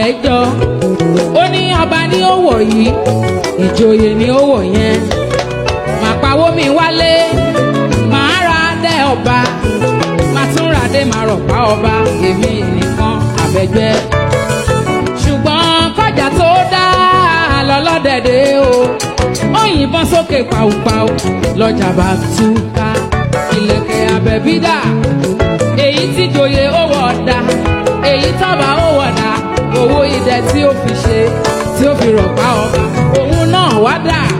ẹjọ́ ó ní ọba ní ó wọ̀ yìí ìjòyè ní ó wọ̀ yẹn màá pawó mi wálé màá ra dé ọba màá tún ra dé màá rọ̀pá ọba èmi nìkan àbẹ̀gbẹ́ ṣùgbọ́n kọjá tó dá lọ́lọ́dẹ̀dẹ̀ o ó yìnbọn sókè pàùpàù lọ́jà bá túká ìlẹ̀kẹ̀ abẹ́bídà èyí tí joyè ó wọ̀ dá èyí tọ́ba ó wọ̀ dá owó idẹ tí ó fi ṣe tí ó fi rọ̀pá ọba òun náà wá dà